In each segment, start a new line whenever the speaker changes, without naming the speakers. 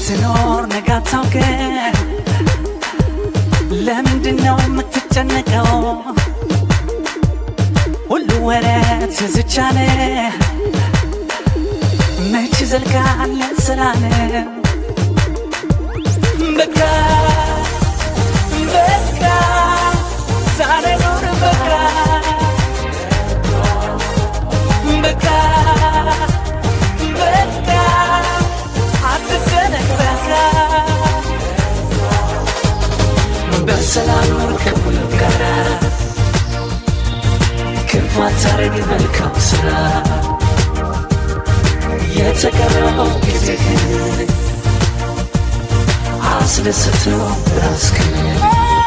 ትኖር ነገ አታውቅም። ለምንድን ነው የምትጨነቀው? ሁሉ ወረት ዝቻለ መች ዘልቃለ ስላለ በቃ በቃ ዛሬ ኑር በቃ በቃ በቃ አትጨነቅ በቃ በሰላም ኑር ከሁሉ ጋራ ክፉ አታርግ መልካም ስራ የተቀረው ጊዜህን አስደስተው ራስህን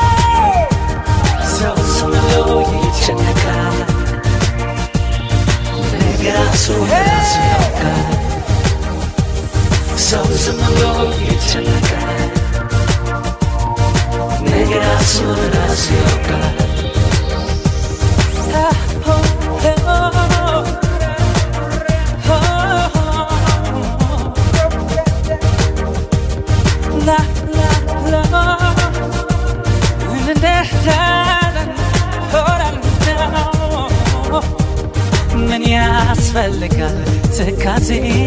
ሰው ዝም ብሎ ይጨነቃል ነገ ራሱ ራሱ ያውቃል ሰው ዝም ብሎ ይጨነቃል ነገ ራሱ ራሱ ያውቃል ምን ያስፈልጋል ትካዜ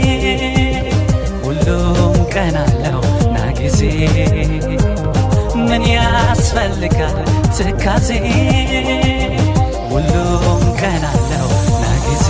ሁሉም ቀን አለው ና ጊዜ ምን ያስፈልጋል ትካዜ ሁሉም ቀን አለው ና ጊዜ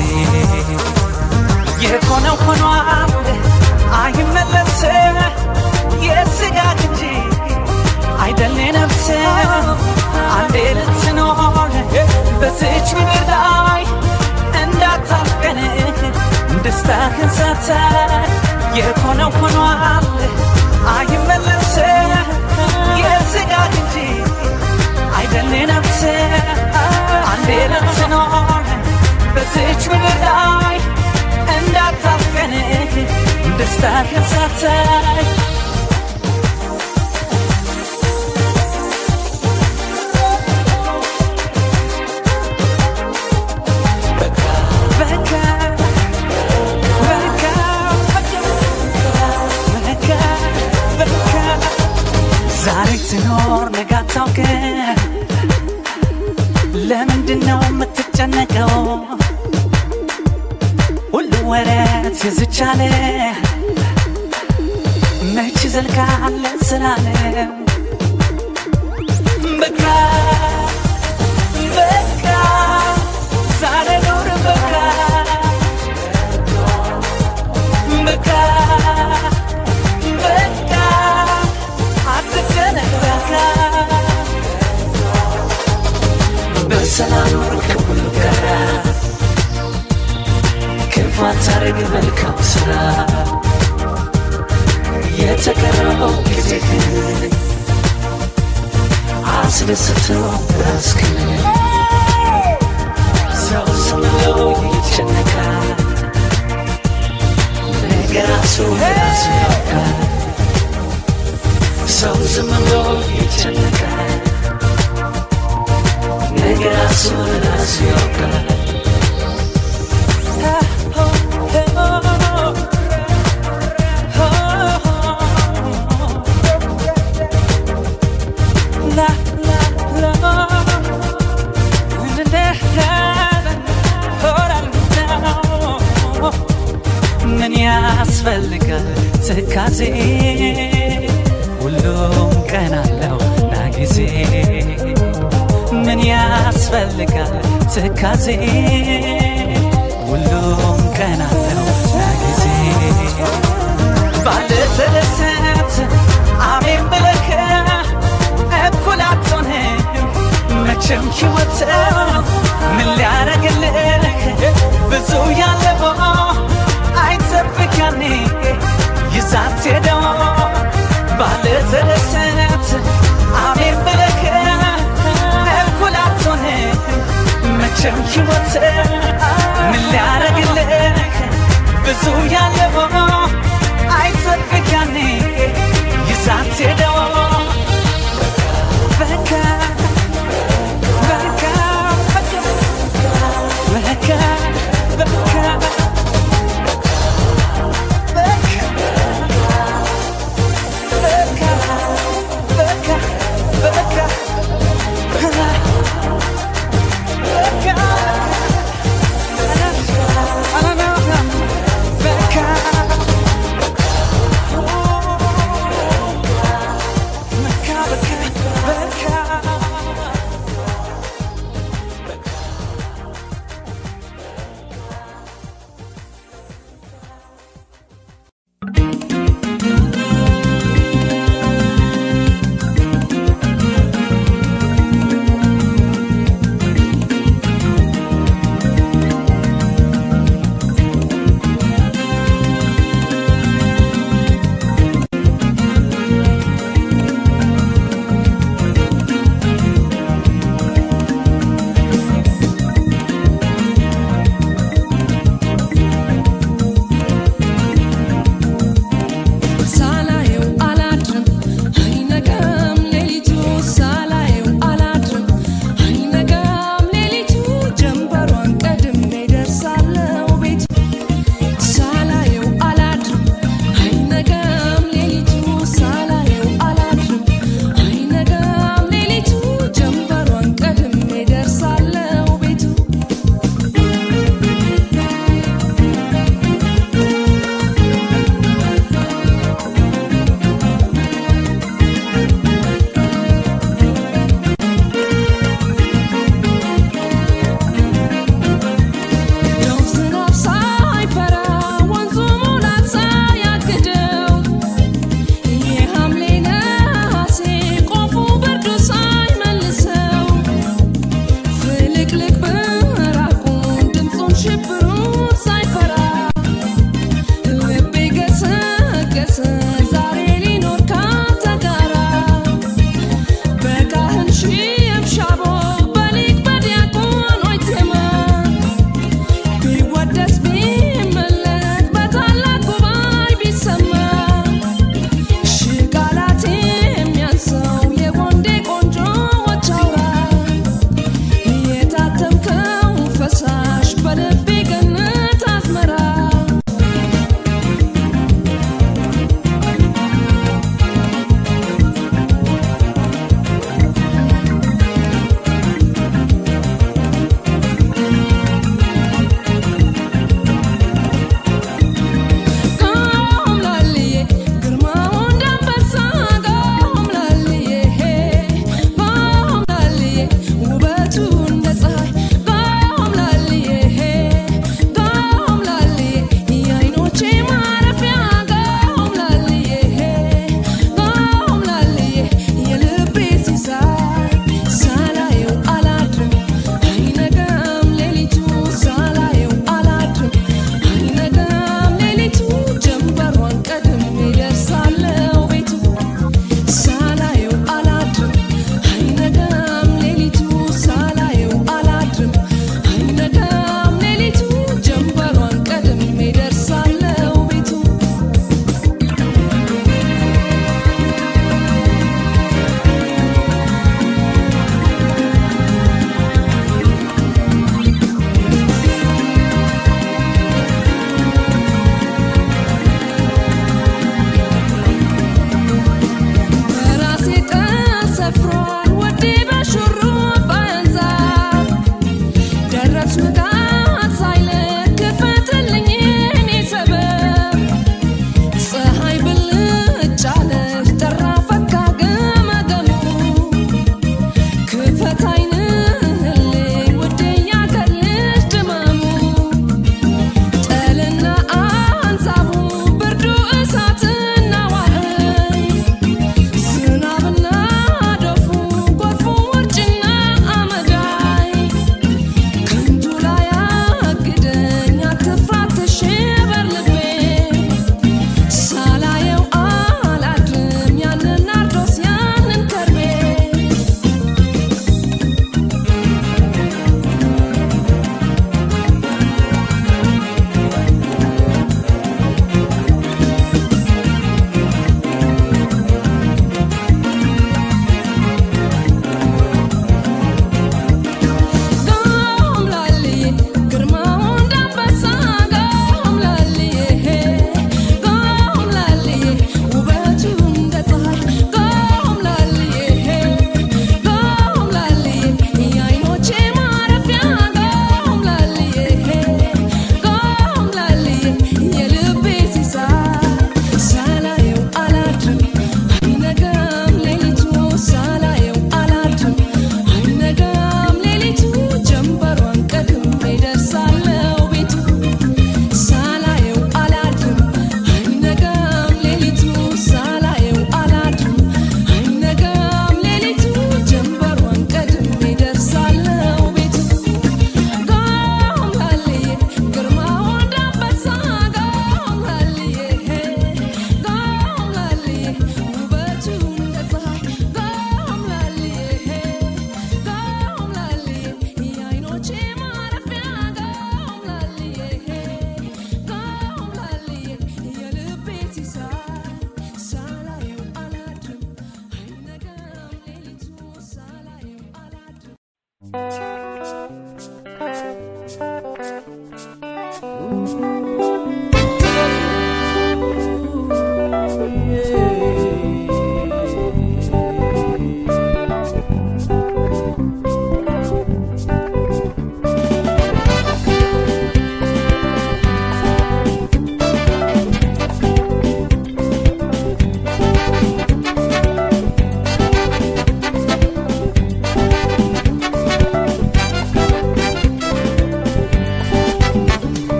የሆነው ሆኗል አይመለስ የስጋ እንጂ አይደል ነፍስ አንዴ ልትኖር በዚች ምድር ላይ እንዳታፍቀን ደስታህን ሳታይ የሆነው ሆኗል አይመለስ የስጋ እንጂ አይደል ነፍስ አንዴ ልትኖር በዚች ምድር ላይ እንዳታፍቀን ደስታህን ሳታይ ዛሬ ትኖር ነገ አታውቅም። ለምንድን ነው የምትጨነቀው? ሁሉ ወረት የዝቻለ መች ዘልቃለ ስላለ በቃ በቃ ዛሬ ኑር በቃ በቃ በቃ አትጨነቅ በቃ በሰላም ኑር ከሁሉ ጋራ ክፉ አታርግ መልካም ስራ የተቀረበው ጊዜህን አስደስተው ራስህን ሰው ዝም ብሎ ይጨነቃል ነገ ራሱ ራሱ ያውቃል ሰው ዝም ብሎ ይጨነቃል ነገ ራሱ ራሱ ያውቃል ምን ያስፈልጋል ትካዜ ሁሉም ቀን አለው ና ጊዜ ምን ያስፈልጋል ትካዜ ሁሉም ቀን አለው ና ጊዜ ባለተደሰት አሜን ብለህ እኩል አትሆንም መቼም ሕይወት ምን ሊያረግልህ ብዙ ያለበው አይጠብቅ ያኔ ይዛት ሄደው ባለተደሰት አሜን ብለህ እኩል አትሆንም መቼም ሕይወት ምን ሊያረግልህ ብዙ ያለበው አይጠብቅ ያኔ ይዛት ሄደው በቃ በቃ በቃ በቃ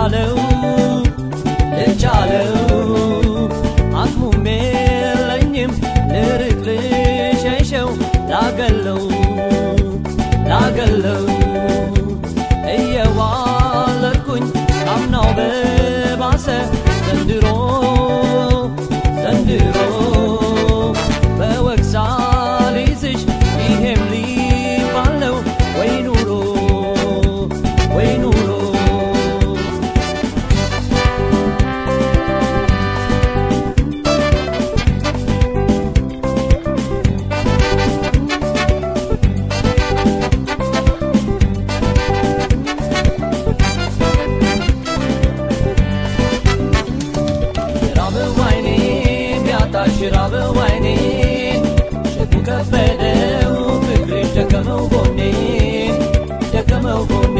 ልቻለው ልቻለው አቅሙም የለኝም ልርቅ ልሸሸው ላገለው ላገለው እየዋለድኩኝ አምናው በባሰ ዘንድሮ ዘንድሮ በወግሳ ሊዝሽ ይሄም ሊባል ነው ወይ ኑሮ ወይ ኑሮ ራበው አይኔ ቢያጣሽ ራበው አይኔ ሸቱ ከበደው ፍቅርሽ ደከመው ጎኔ ደከመው ጎኔ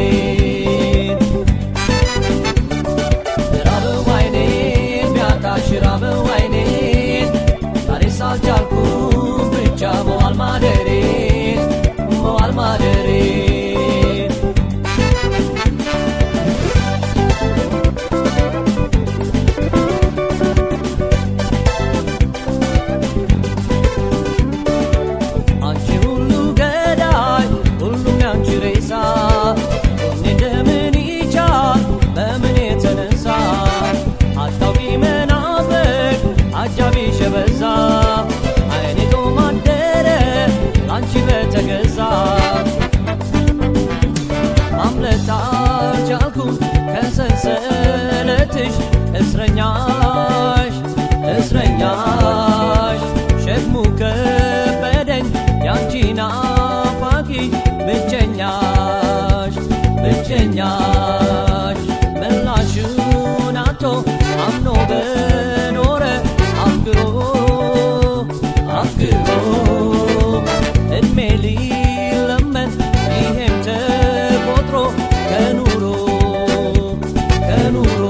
ራበው አይኔ ቢያጣሽ ራበው አይኔ ዛሬ ሳልቻልኩ ብቻ መዋል ማደሬ መዋል ማደሬ አንቺ ሁሉ ገዳይ ሁሉም ያንቺ ሬሳ እኔ እንደምን ይቻል በምን የተነሳ አታውቂ መናፈቅ አጃቢሽ የበዛ አይኔ ጦም አደረ አንቺ በተገዛ ማምለጥ አልቻልኩም ከሰንሰለትሽ እስረኛሽ እስረኛሽ ሸክሙ ከበደኝ ያንቺ ናፋቂ ብቸኛሽ ብቸኛሽ ምላሹን አቶ አምኖ በኖረ አፍቅሮ አፍቅሮ እድሜ ሊለመን ይሄም ተቆጥሮ ከኑሮ ከኑሮ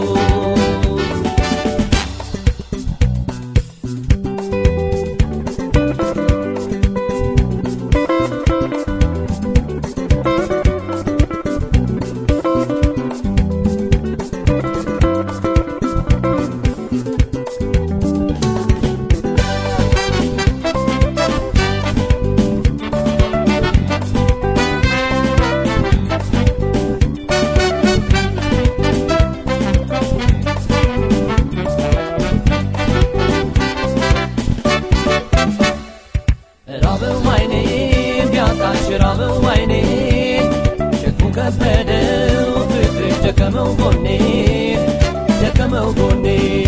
ራበው አይኔ ቢያጣሽ ራበው አይኔ ሸክሙ ከበደው ፍቅርሽ ደከመው ጎኔ ደከመው ጎኔ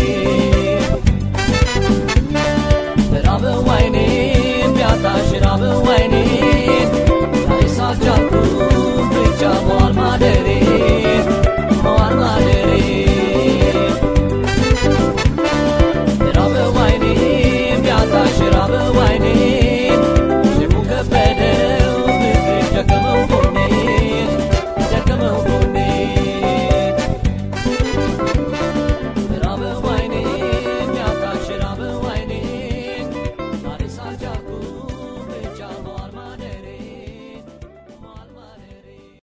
ራበው አይኔ ቢያጣሽ ራበው አይኔ ዛሬ ሳልቻልኩ ብቻ መዋል ማደሬ መዋል ማደሬ ራበው አይኔ ቢያጣሽ ራበው አይኔ ሸክሙ ከበደው ፍቅርሽ ደከመው ጎኔ ደከመው ጎኔ ራበው አይኔ ቢያጣሽ ራበው አይኔ ዛሬ ሳልቻልኩ ብቻ መዋል ማደሬ መዋል ማደሬ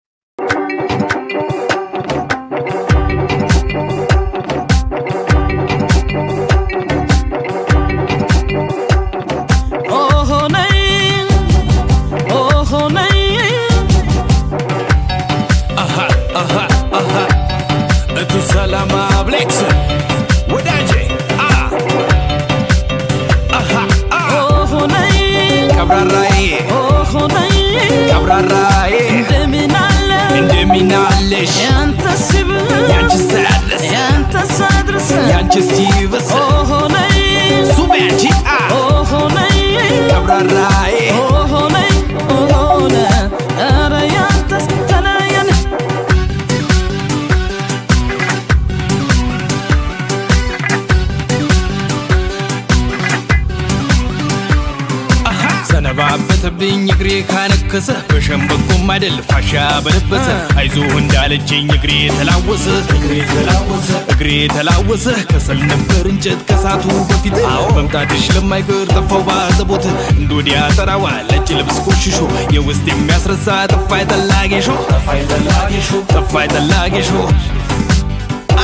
ኦሆነይ ኦሆነይ
Aha, aha, aha. እቱ ሰላማ ብሌክስ ወዳጄ አ አሃ አ
ኦሆነይ
ቀብራራዬ
ኦሆነይ
ቀብራራዬ
እንደምን አለ
እንደሚናለሽ
ያንተ ሲብስ
ያንቺ ሳያድረስ
ያንተ ሳድርስ
ያንቺ ሲብስ
ኦሆነይ
ሱም ያንቺ አ
ኦሆነይ
ቀብራራዬ
ኦሆነይ ኦሆነ ኧረ ያንተስ ተለየን
ሰነባበተብኝ እግሬ ካነከሰ በሸምበቆም አይደል ፋሻ በለበሰ አይዞህ እንዳለችኝ እግሬ ተላወሰ እግሬ ተላወሰ ከሰል ነበር እንጨት ከሳቱ በፊት መምጣትሽ ለማይቀር ጠፋው ባዘቦት እንዶዲያ ጠራዋ ነጭ ልብስ ቆሽሾ የውስጥ የሚያስረሳ ጠፋይ ጠላጌሾ ጠፋይ ጠላጌሾ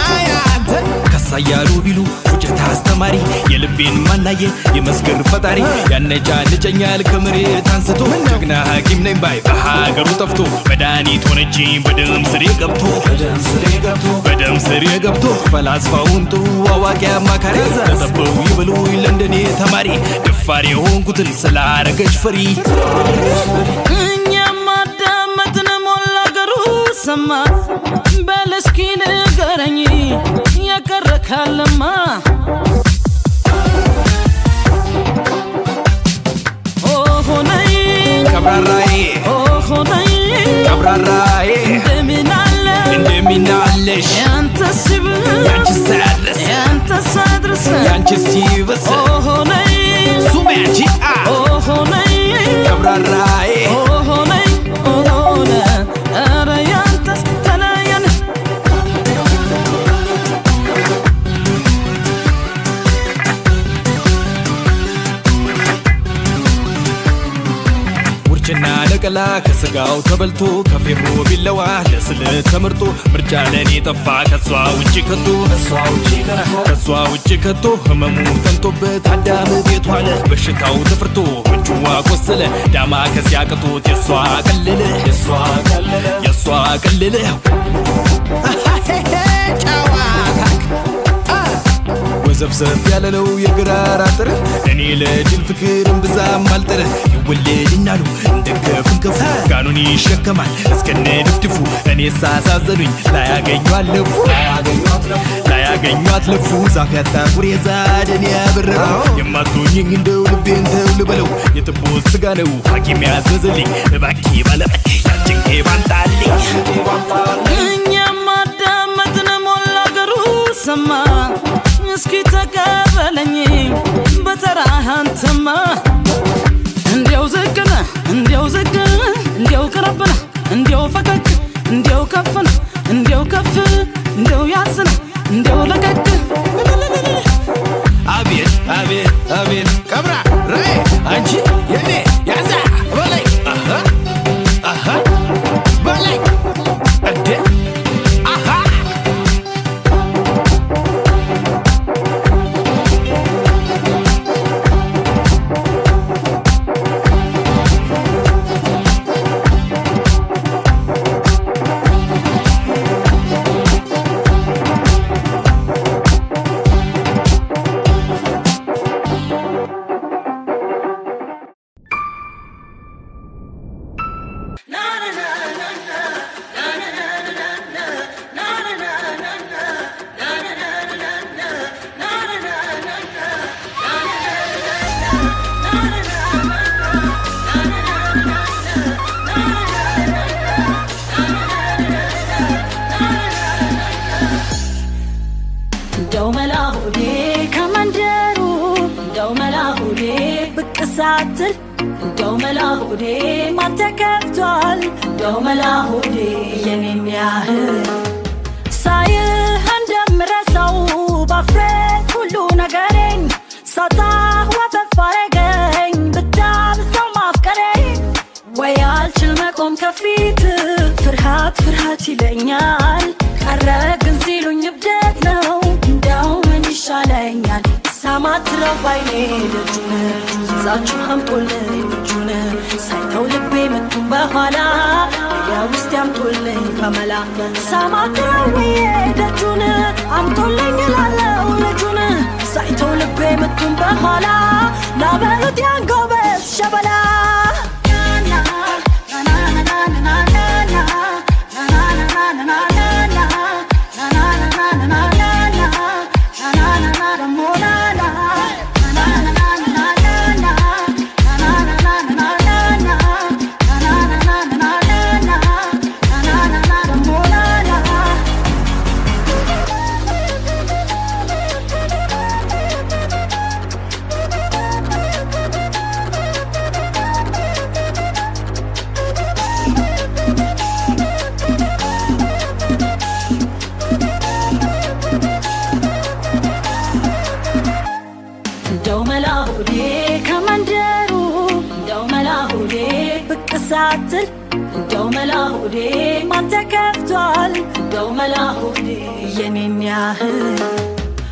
አሳያሉ ቢሉ ውጨት አስተማሪ የልቤን ማናየ የመስገር ፈጣሪ ያነጫንጨኛል ከመሬት አንስቶ ጀግና ሐኪም ነኝ ባይ በሀገሩ ጠፍቶ መድኃኒት ሆነችኝ በደም ስሬ ገብቶ በደም ስሬ ገብቶ ፈላስፋውን ጥሩ አዋቂ አማካሪ ተጠበው ይበሉ ለንደኔ ተማሪ ደፋር የሆንኩትን ስላረገች ፈሪ
እኛም አዳመጥን ሞላ አገሩ ሰማ በል እስኪ ንገረኝ የቀረ ካለማ ኦሆነይ
ቀብራራዬ
ኦሆነይ
ቀብራራዬ
እንደምን አለ
እንደሚናለሽ
ያንተ ሲብስ
ያንቺ ሳያድረስ
ያንተ ሳድርስ
ያንቺ ሲብስ
ኦሆነይ
ሱም ያንቺ አ
ኦሆነይ
ቀብራራዬ
ኦሆነይ ኦሆነ ኧረ ያንተስ ተለየን
ውርጭና ነቀላ ከስጋው ተበልቶ ከፌሮ ቢለዋ ለስልት ተመርጦ ምርጫ ለኔ ጠፋ ከሷ ውጭ ከቶ ከሷ ውጭ ከቶ ህመሙ ጠንቶበት አዳም ቤቱ አለ በሽታው ተፍርቶ ምንጩዋ ቆሰለ ዳማ ከዚያ ቅቶት የሷ ቀለለ የሷ ቀለለ ወዘፍዘፍ ያለለው የግራር አጥር እኔ ለድል ፍቅር እምብዛም አልጥር ይወለድናሉ እንደ ከፍንከፉ ጋኑን ይሸከማል እስከነ ድፍድፉ እኔ ሳሳዘኑኝ ላያገኙ አለፉ ላያገኙ አትለፉ ዛፍ ያጣ ጉሬዛ ደን ያበረረው የማትሆኝኝ እንደው ልቤን ተው ልበለው የጥቦት ስጋ ነው ሐኪም ያዘዘልኝ እባኬ ባለጠቅ ያጭንቄ ባንጣልኝ
እኛም አዳመጥን ሞላ አገሩ ሰማ እስኪ ተቀበለኝ በተራህ አንተማ እንዲያው ዝቅነ እንዲያው ዝቅ እንዲያው ቅረብነ እንዲያው ፈቀቅ እንዲያው ከፍነ እንዲያው ከፍ እንዲያው ያዝነ እንዲያው ለቀቅ
አቤት አቤት አቤት ቀብራ ራይ አንቺ የኔ ያዛ በላይ አሃ አሃ በላይ እንዴ አሃ
እንደው መላ ሆዴ ከመንደሩ እንደው መላ ሆዴ ብቅ ሳትል እንደው መላ ሆዴ ማን ተከፍቷል እንደው መላ ሆዴ የኔን ያህል ሳይህ እንደምረሳው ባፍሬት ሁሉ ነገሬን ሳታ ወፈፍ አረገኝ ብታብሰው ማፍቀሬ ወይ አልችል መቆም ከፊት ፍርሃት ፍርሃት ይለኛል ቀረ ግን ሲሉኝ እብደት ነው እንደው ምን ይሻለኛል ሳማትረው ባይኔ ደጁን ይዛችሁ አምጦልኝ እጁን ሳይተው ልቤ ምቱን በኋላ የውስጥ ያምጦልኝ ከመላ ሳማትረው ብዬ ደጁን አምጦልኝ ላለው ልጁን ሳይተው ልቤ ምቱን በኋላ ላበሉት ያን ጎበዝ ሸበላ እንደው መላ ሆዴ ከመንደሩ እንደው መላ ሆዴ ብቅ ሳትል እንደው መላ ሆዴ ማን ተከፍቷል እንደው መላ ሆዴ የኔን ያህል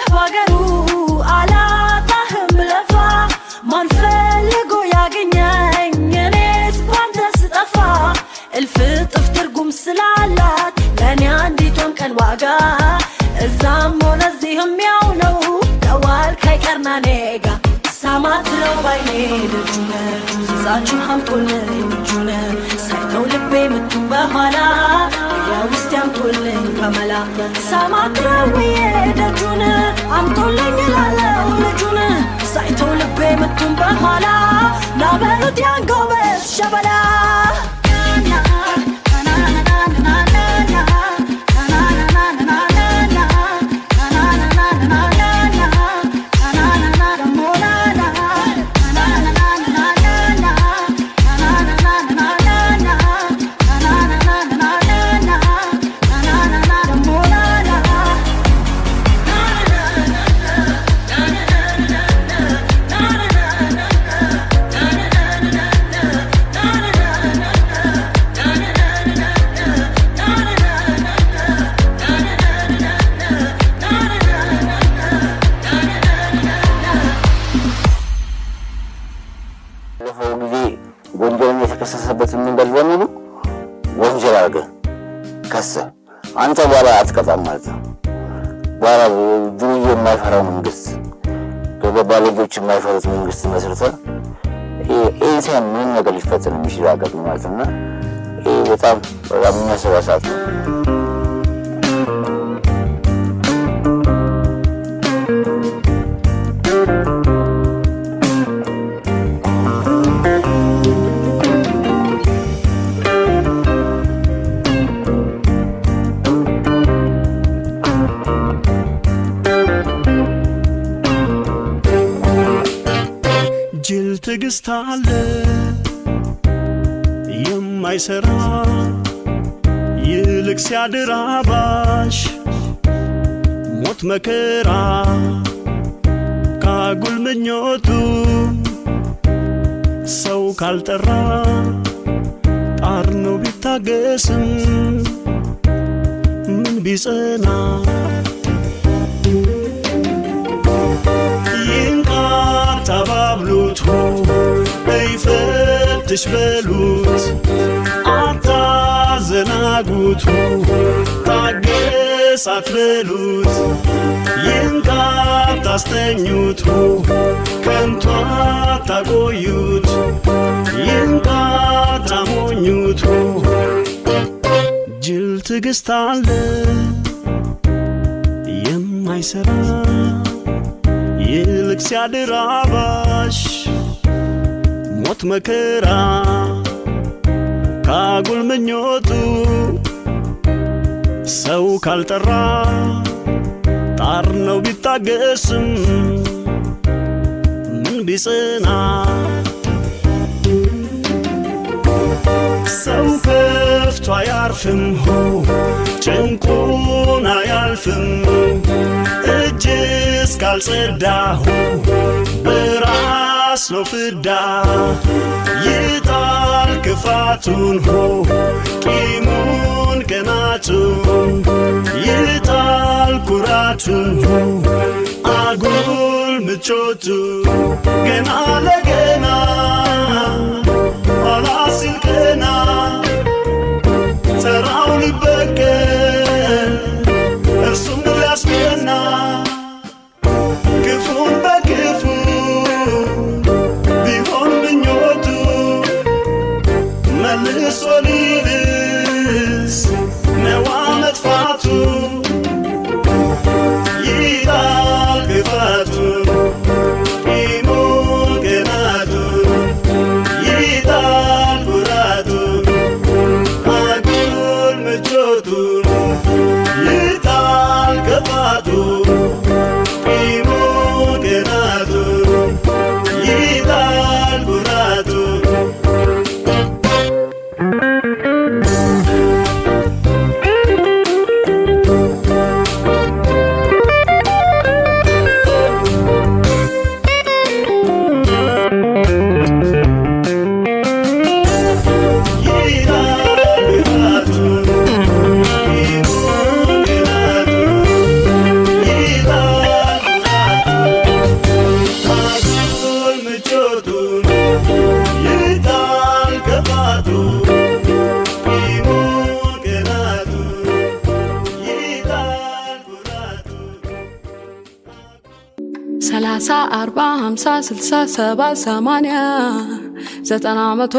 ባገሩ አላጣህም ለፋ ማን ፈልጎ ያገኘኝ እኔስ ባንተ ስጠፋ እልፍ እጥፍ ትርጉም ስላላት ለእኔ አንዲቷም ቀን ዋጋ እዛም ሆነ እዚህም ያው ነው ደዋል ካይቀርና ኔጋ ሳማትለው ባይኔ ደጁነ ይዛችሁ አምጦልኝ እጁነ ሳይተው ልቤ ምቱን በኋላ ወዲያ ውስጥ ያምጦልኝ በመላ ሳማትረውዬ ደጁን አምጦልኝ ላለው ልጁን ሳይተው ልቤ ምቱን በኋላ ናበሉት ያን ጎበዝ ሸበላ
ባለፈው ጊዜ ወንጀልን የተከሰሰበትን መንገድ በሙሉ ወንጀል አድርገህ ከሰህ አንተ በኋላ አትቀጣም ማለት ነው። በኋላ ዱርዬ የማይፈራው መንግስት ባለጌዎች የማይፈሩት መንግስት መስርተህ ኤንሳን ምንም ነገር ሊፈጠር የሚችል ሀገር ነው ማለት እና ይህ በጣም በጣም የሚያሰጋ ሰዓት ነው።
ጅል ትዕግስት አለ የማይሰራ ይልቅ ሲያድር አባሽ ሞት መከራ ካጉል ምኞቱ ሰው ካልጠራ ጣር ነው ቢታገስም ምን ቢጸና ይንቃር ተባብሉት ይፈትሽ በሉት አታዘናጉቱ ታገስ አትበሉት ይንቃር ታስተኙቱ ከንቱ አታቆዩት ይንቃር ታሞኙቱ ጅል ትዕግስት አለ የማይሰራ ይልቅ ሲያድር አባሽ ሞት መከራ ካጉል ምኞቱ ሰው ካልጠራ ጣር ነው ቢታገስም ምን ቢጽና ሰው ከፍቶ አያርፍም ሆ ጭንቁን አያልፍም እጅ እስካልጸዳሁ በራስ ነው ፍዳ ይጣል ክፋቱን ሆ ቂሙን ቅናቱን ይጣል ኩራቱን ሆ አጉል ምቾቱ ገና ለገና ኋላ ሲል ቀና ተራው ሊበቀል እርሱም ሊያስቀና ክፉን በክፉ ቢሆን ምኞቱ መልሶ ሊልስ ነዋ መጥፋቱ ይጣል ክፋቱ ቂሙን ቅናቱ ይጣል ኩራቱ አጉል ምቾቱን
ሰላሳ አርባ ሀምሳ ስልሳ ሰባ ሰማንያ ዘጠና መቶ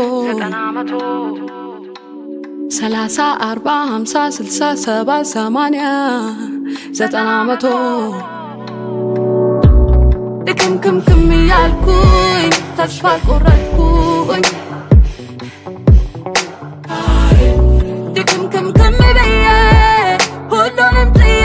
ሰላሳ አርባ ሀምሳ ስልሳ ሰባ ሰማንያ ዘጠና መቶ ድክምክምክም እያልኩኝ ተስፋ ቆረጥኩኝ ድክምክምክም ብዬ ሁሉንም ጥዬ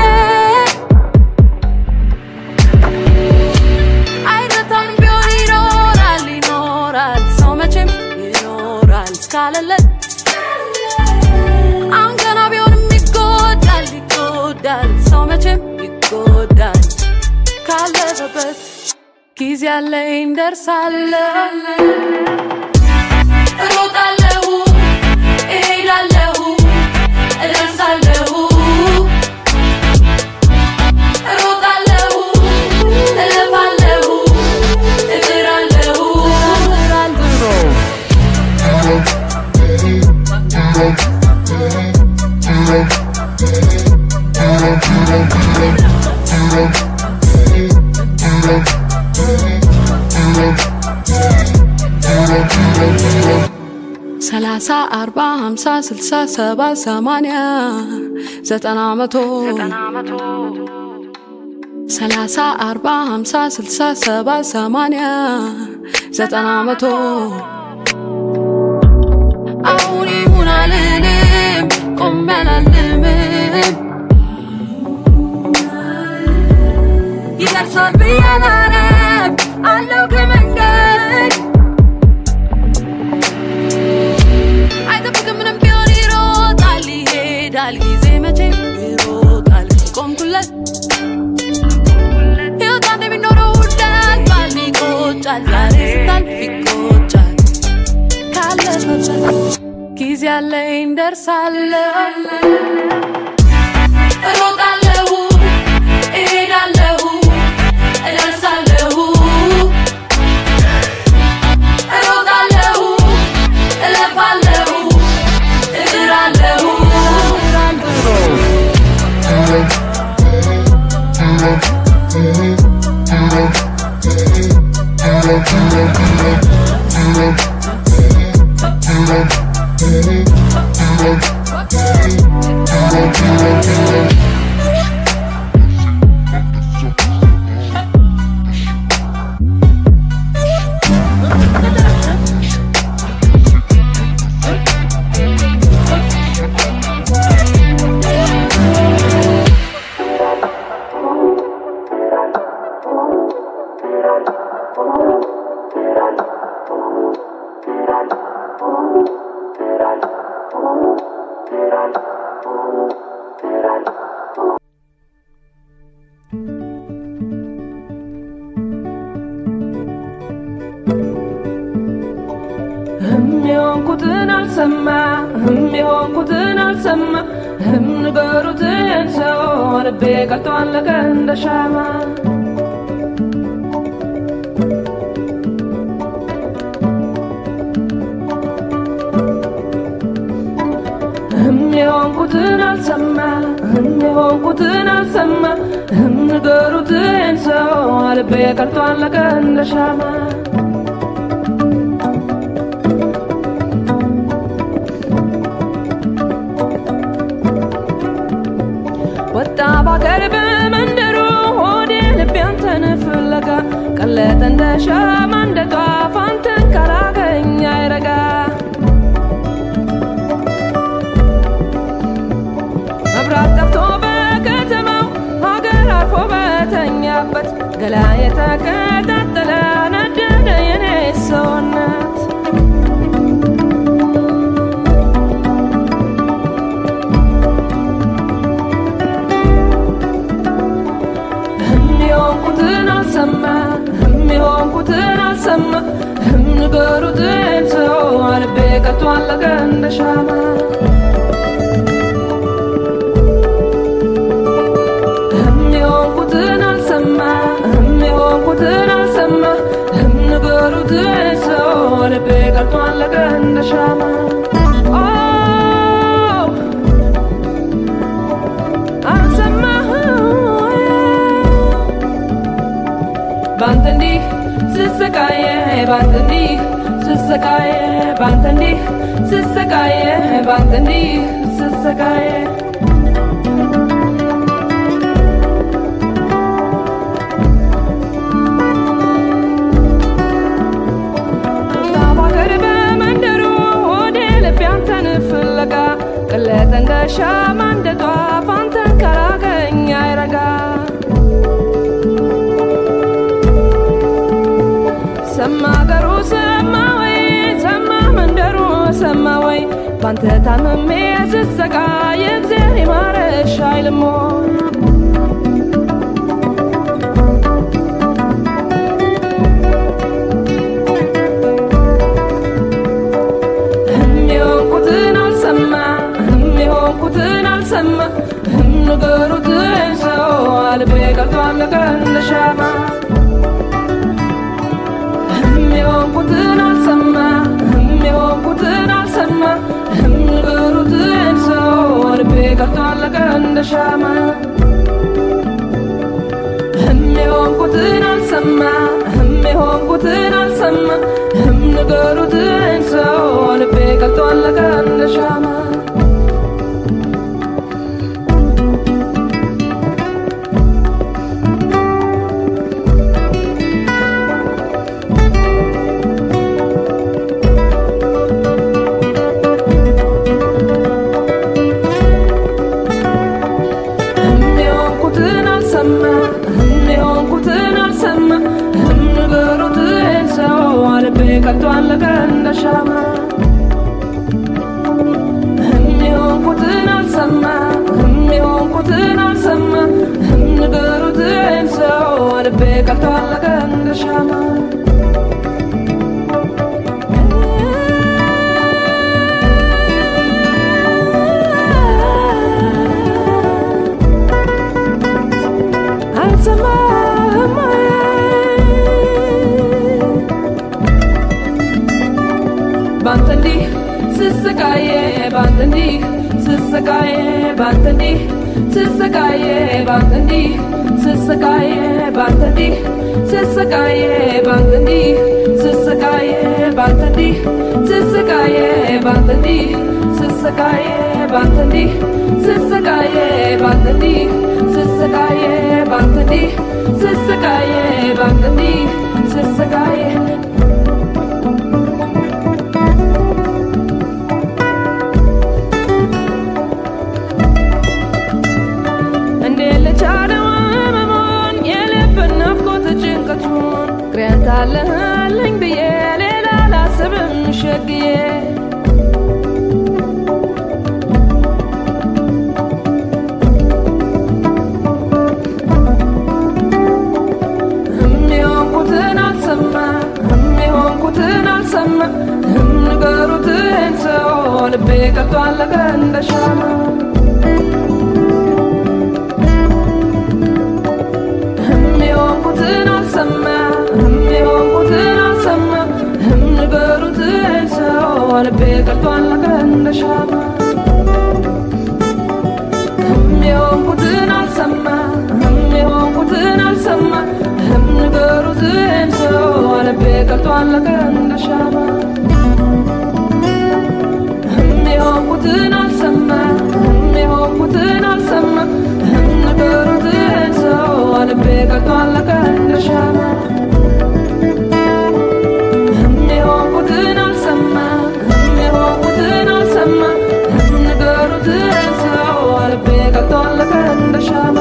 አይረታም ቢሆን ይኖራል ይኖራል ሰው መቼም ይኖራል እስካለለት አሁን ገና ቢሆንም ይጎዳል ይጎዳል ሰው መቼም ይጎዳል ካለበት ጊዜ አለኝ ደርሳለሁ እሮጣለሁ እሄዳለሁ እደርሳለሁ እሮጣለሁ እለፋለሁ እጥራለሁ ሰላሳ አርባ ሀምሳ ስልሳ ሰባ ሰማንያ ዘጠና መቶ ሰላሳ አርባ ሀምሳ ስልሳ ሰባ ሰማንያ ዘጠና መቶ አሁን ይሁን አልልም ቆሜ አላልምም ይደርሳል ብዬ አላረም አለው ከመንገድ አይጠብቅም ምንም ቢሆን ይሮጣል ይሄዳል ጊዜ መቼም ይሮጣል ቆምኩለት ሕይወት አንድ የሚኖረው እንዳልፋል ይቆጫል ዛሬ ስታልፍ ይቆጫል ካለፈበት ጊዜ አለኝ ደርሳለሁ እሮጣለሁ እሄዳለሁ እደርሳለሁ እሮጣለሁ እለፋለሁ እጥራለሁ
ህም የሆንኩትን አልሰማ ህም የሆንኩትን አልሰማ ህም ንገሩትን ሰው ልቤ ቀልጦ አለቀ እንደ ሻማ ህም የሆንኩትን አልሰማ ህም የሆንኩትን አልሰማ ህም ንገሩትን ሰው ልቤ ቀልጦ አለቀ እንደ ሻማ ወጣ ባገር በመንደሩ ሆዴ ልቤ አንተን ፍለጋ ቀለጠ እንደ ሻማ እንደ ጧፍ አንተን ካላገኝ አይረጋ መብራት ጠፍቶ በከተማው ሀገር አርፎ በተኛበት ገላ የተቀጣጠለ ነደደ የኔ ሰውነት ህም የሆንኩትን አልሰማ ህም የሆንኩትን አልሰማ ህም ንገሩትን ሰው ልቤ ቀልጦ አለቀ እንደ ሻማ ህም የሆንኩትን አልሰማ ህም የሆንኩትን አልሰማ ህም ንገሩትን ሰው ልቤ ቀልጦ አለቀ እንደ ሻማ ኦ፣ አልሰማህም ባንተ እንዲህ ስሰቃየ ባንተ እንዲህ ስሰቃየ ባንተ እንዲህ ስሰቃየ ባንተ እንዲህ ስሰቃየ በሀገር በመንደሩ ወደ ልቤ አንተን ፍለጋ ቅለተ እንደ ሻማ እንደ ጧፍ አንተን ካላገኝ አይረጋ ሰማ አገሩ ሰማ ወይ ሰማ መንደሩ ሰማ ወይ ባንተ ታምሜ ስሰቃ የእግዜር ይማረሽ አይልሞ የሚሆንኩትን አልሰማ የሚሆንኩትን አልሰማ ንገሩትን ሰው አልቤ ቀልጧል እንደ ሻማ የሚሆንኩትን አልሰማ የሚሆንኩትን አልሰማ ንገሩትን ሰው ልቤ ቀልጧል እንደ ሻማ የሚሆንኩትን አልሰማ የሚሆንኩትን አልሰማ ንገሩትን ሰው ልቤ ቀልጧል እንደ ሻማ የሚሆንኩትን አልሰማ የሚሆንኩትን አልሰማ ንገሩትን ሰው ልቤ ቀልጧል እንደ ሻማ የሚሆንኩትን አልሰማ የሚሆንኩትን አልሰማ ንገሩትን ሰው ልቤ ቀልጧል እንደ ሻማ አልሰማህም ወይ? ባንተ እንዲህ ስሰቃየ ባንተ እንዲህ ስሰቃየ ባንተ እንዲህ ስሰቃየ ባንተ እንዲህ ስሰቃየ ባንተ እንዲህ ስሰቃየ ባንተ እንዲህ ስሰቃየ ባንተ እንዲህ ስሰቃየ ባንተ እንዲህ ስሰቃየ ባንተ እንዲህ ስሰቃየ ባንተ እንዲህ ስሰቃየ ባንተ እንዲህ ስሰቃየ ባንተ እንዲህ ስሰቃየ እንዴ ልቻለው ህመሙን የልብን ናፍቆት ጭንቀቱን ቅሬን ታለህልኝ ብዬ ሌላ ላስብም ሸግዬ የሚሆንኩትን አልሰማ የሚሆንኩትን አልሰማ ንገሩትን ሰው ልቤ ቀልጧል እንደ ሻማ የሚሆንኩትን አልሰማ የሚሆንኩትን አልሰማ ንገሩትን ሰው ልቤ ቀልጧል እንደ ሻማ የሚሆንኩትን አልሰማ የሚሆንኩትን አልሰማ ንገሩትን ሰው ልቤ ቀልጧል እንደ ሻማ የሚሆንኩትን አልሰማ የሚሆንኩትን አልሰማ ንገሩትን ሰው ልቤ ቀልጧል እንደ ሻማ የሚሆንኩትን አልሰማ የሚሆንኩትን አልሰማ ንገሩትን ሰው ልቤ ቀልጧል እንደ ሻማ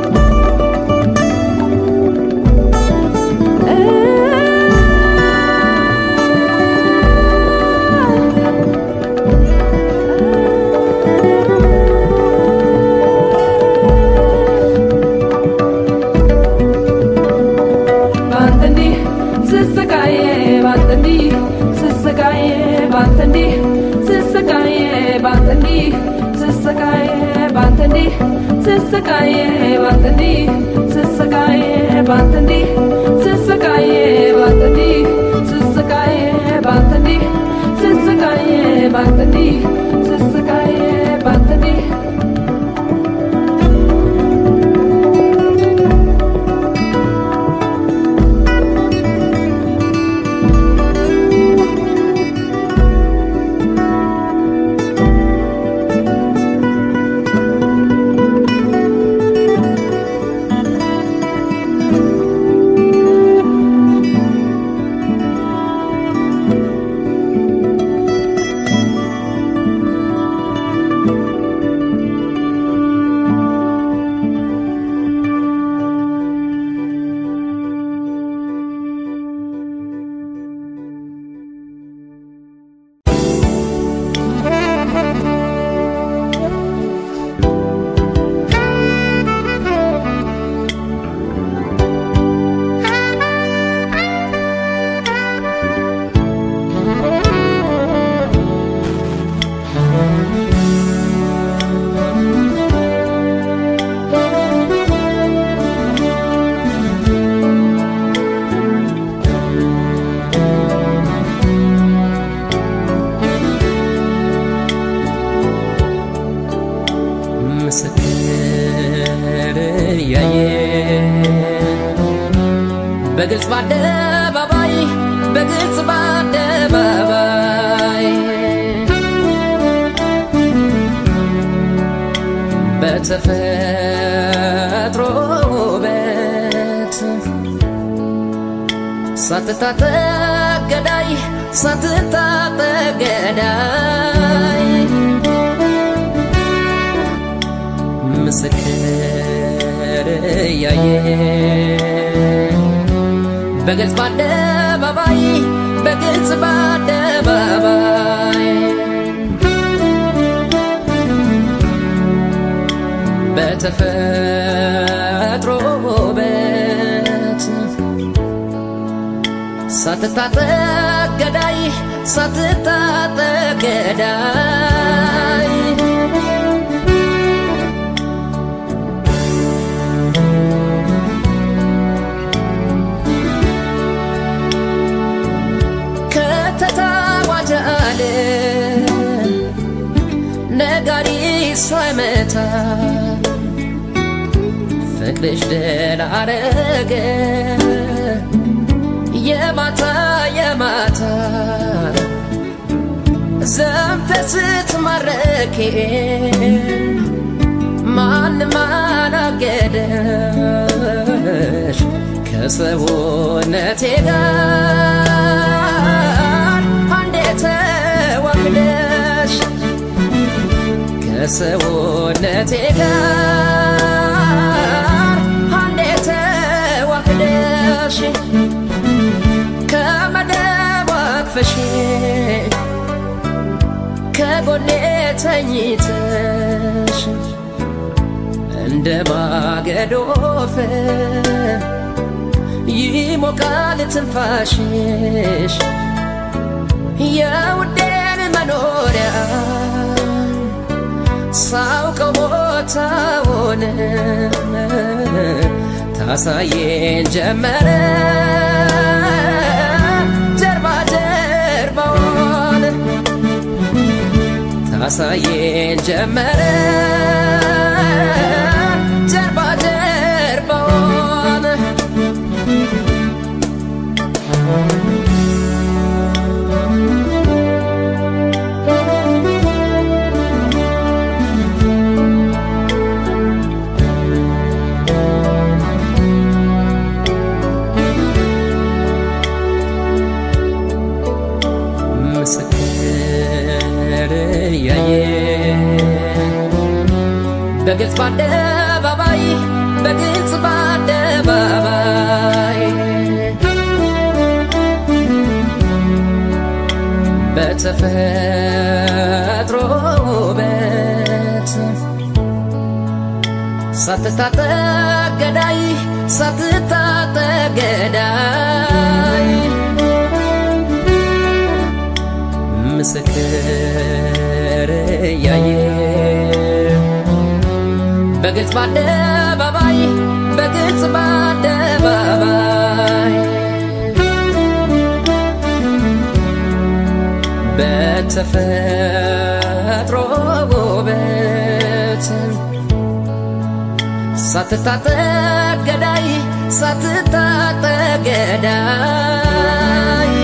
ባንተ እንዲህ ስሰቃየ ባንተ እንዲህ ስሰቃየ ባንተ እንዲህ ስሰቃየ ባንተ እንዲህ ስሰቃየ ባንተ እንዲህ ስሰቃየ ባንተ እንዲህ ስሰቃየ ባንተ እንዲህ ስሰቃየ ባንተ እንዲህ ስሰቃየ ባንተ እንዲህ ስሰቃየ ባንተ እንዲህ ስሰቃየ ባንተ እንዲህ
በአደባባይ በግልጽ በአደባባይ በተፈጥሮ ውበት ሳትታጠቅ ገዳይ ሳትታጠቅ ገዳይ ምስክር እያየ በግልጽ በአደባባይ በግልጽ በአደባባይ በተፈጥሮ ውበት ሳትታጠቅ ገዳይ ሳትታጠቅ ገዳይ ከተታዋጃለ ነጋሪ ሳይመታ ፍቅርሽ ድል አረገ የማታ የማታ ዘምተ ስትማረኬ ማንም አላገደሽ ከሰውነቴ ጋር አንዴ ተዋህደሽ ከሰውነቴ ጋር አንዴ ተዋህደሽ ከመደብ አቅፈሽ ከጎኔ ተኝተሽ እንደ ማገዶ ፍም ይሞቃል ትንፋሽሽ የውዴን መኖሪያ ሳውቀው ቦታውን ታሳየን ጀመረ ጀርባ ጀርባውን ታሳየን ጀመረ ጀርባ ጀርባውን ምስክር እያየ በግልጽ በአደባባይ በግልጽ በአደባባይ በተፈጥሮ ውበት ሳትታጠቅ ገዳይ ሳትታጠቅ ገዳይ ምስክር እያየ በግልጽ በአደባባይ በግልጽ በአደባባይ በተፈጥሮ ውበት ሳትታጠቅ ገዳይ ሳትታጠቅ ገዳይ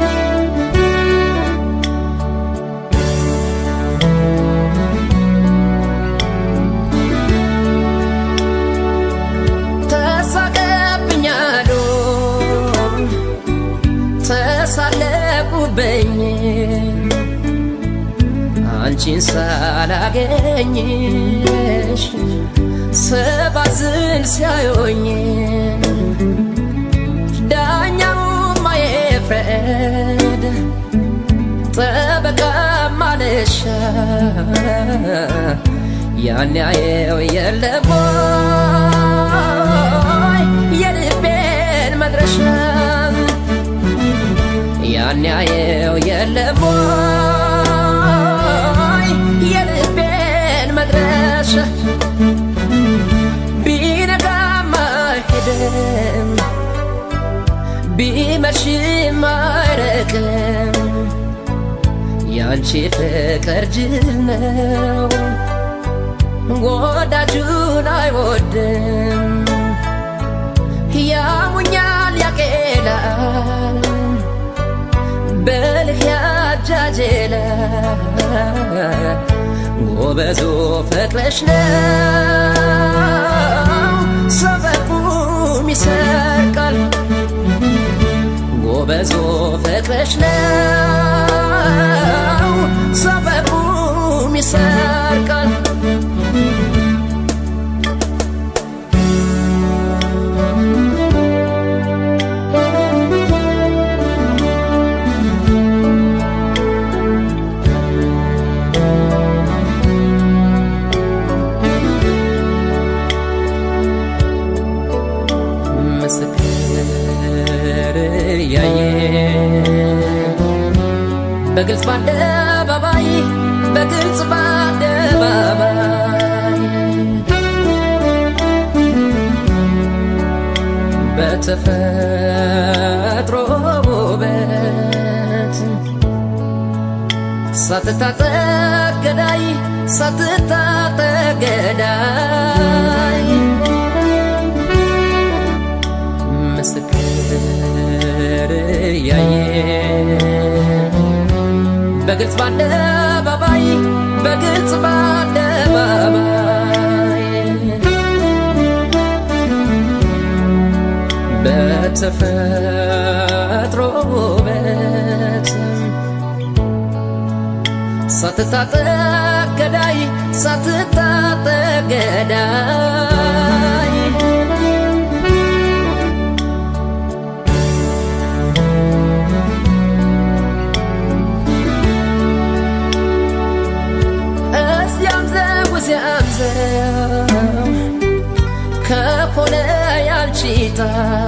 ተሳቀብኛሉ ተሳለቁብኝ አንቺን ሳላገኝሽ ሰባዝን ሲያዩኝ ዳኛውም ማየፍረድ ጠበቃ ማለሻ ያን ያየው የለም ወይ የልቤን መድረሻ ያን ያየው የለም ወይ የልቤን መድረሻ ቢነጋም አይሄድም ቢመሽም አይረቅም ያንቺ ፍቅር ጅል ነው ወዳጁን አይወድም ያሙኛል ያክ ባቄላል በልህ ያጃጄለ ጎበዞ ፍቅርሽ ነው ሰበቡም ይሰርቃል ጎበዞ ፍቅርሽ ነው ሰበቡም ይሰርቃል ምስክር ያየ በግልጽ በአደባባይ በግልጽ በአደባባይ በተፈጥሮ ውበት ሳትታጠቅ ገዳይ ሳትታጠቅ ገዳይ ምስክር ያየ በግልጽ በአደባባይ በግልጽ በአደባባይ በተፈጥሮ ውበት ሳትታጠቅ ገዳይ ሳትታጠቅ ገዳይ እዚያም ዘው እዚያም ዘው ከሆነ ያልቺታ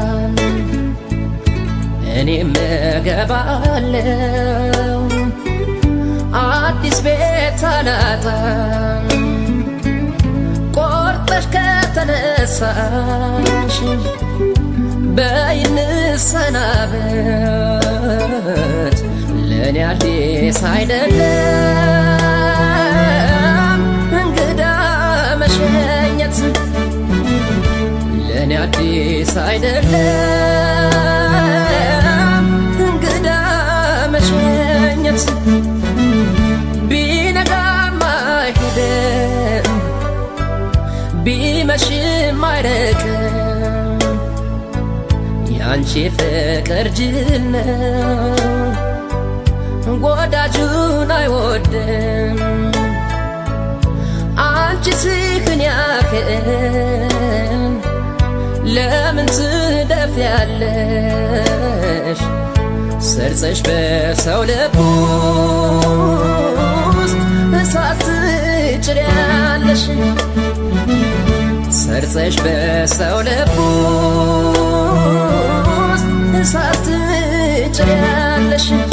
እኔም እገባለው አዲስ ቤት አላጣም ቆርጠሽ ከተነሳሽ በይንሰናበት ለእኔ አዲስ አይደለም እንግዳ መሸኘት ለእኔ አዲስ አይደለም እንግዳ መሸኘት ቢነጋም አይሄድም ቢመሽም አይርቅም ያንቺ ፍቅር ጅል ነው ወዳጁን አይወድም አንቺ ስክን ያክል ለምን ትደፍያለሽ ሰርጸሽ በሰው ልብ ውስጥ እሳት ትጭሪያለሽ ሰርጸሽ በሰው ልብ ውስጥ እሳት ትጭሪያለሽ